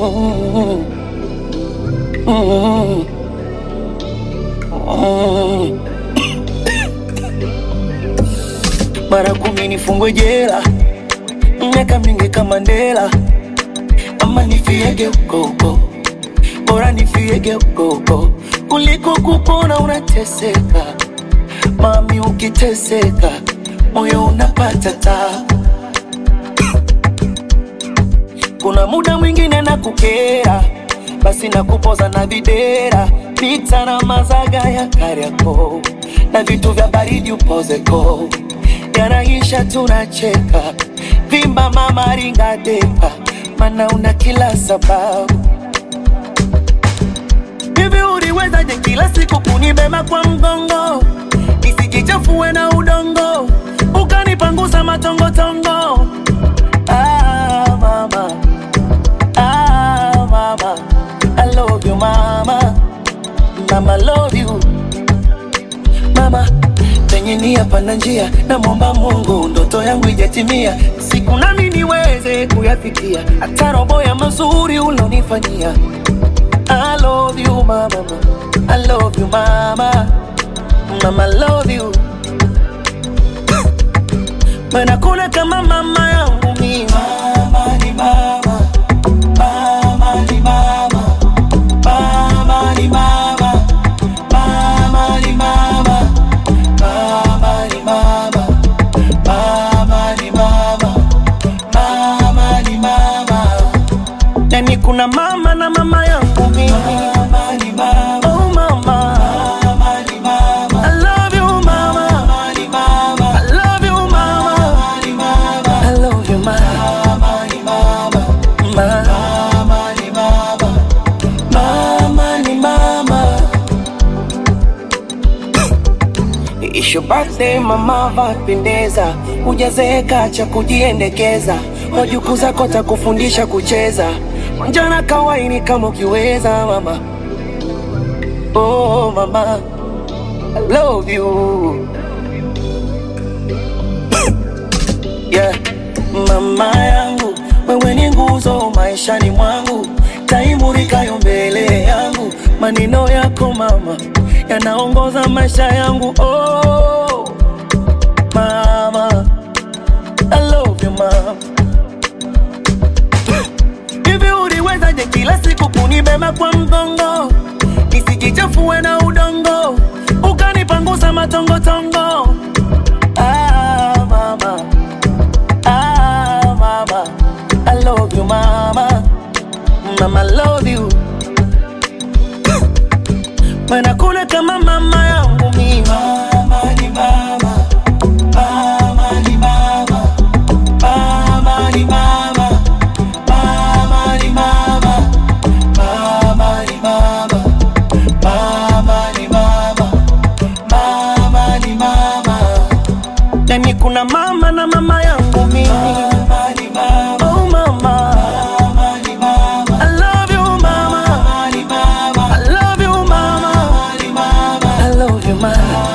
Mm. Mm. Mm. Mara kumi nifungwe jela, miaka mingi kama Mandela, ama nifiege huko huko, bora nifiege huko huko kuliko kupona unateseka. Mami, ukiteseka moyo unapata tabu. Kuna muda mwingine na kukera, basi na kupoza na videra, pita na mazaga ya Kariakoo na vitu vya baridi upozeko, yanaisha tunacheka, vimba mama ringa depa, mana una kila sababu Hivi uliwezaje kila siku kunibeba kwa mgongo nisijichafue na udongo ukanipangusa matongotongo? Ah, mama. Ah, mama. I love you mama. Mama love you mama. Penye nia pana njia, namwomba Mungu ndoto yangu ijatimia, siku nami niweze kuyafikia, hata robo ya mazuri ulonifanyia. I love you mama, I love you mama, mama love you. Mana kuna kama mama yangu mimi. Mama ni mama, mama ni mama, mama ni mama, mama ni mama, mama ni mama, mama ni mama, mama ni mama. Yani kuna mama na mama yangu mimi. Mama ni mama. Oh mama. Mama ni mama. I love you mama. Mama ni mama. I love you mama. Mama ni mama. I love you mama. Mama ni mama. Mama ni mama. Mama ni mama. It's your birthday mama, vapendeza, hujazeeka cha kujiendekeza, wajukuu zako takufundisha kucheza, njana kawaini kama ukiweza mama. Oh mama, I love you yeah. Mama yangu, wewe ni nguzo maishani mwangu, taimurikayo mbele yangu, maneno yako mama yanaongoza maisha yangu. Oh mama, I love you mama. Hivi uliwezaje kila siku kunibeba kwa mgongo nisijichafue na udongo ukanipangusa matongotongo? Ah, mama. Ah, mama. I love you mama. Mama, I love you. Mana kuna kama mama yangu mimi. Mama ni mama. Mama ni mama. Mama ni mama. Mama ni mama. Mama ni mama. Mama ni mama. Mama ni mama. Yani kuna mama na mama yangu mimi. Mama ni mama. Oh mama. Mama ni mama. I love you mama. Mama ni mama. I love you mama. Mama ni mama. I love you mama.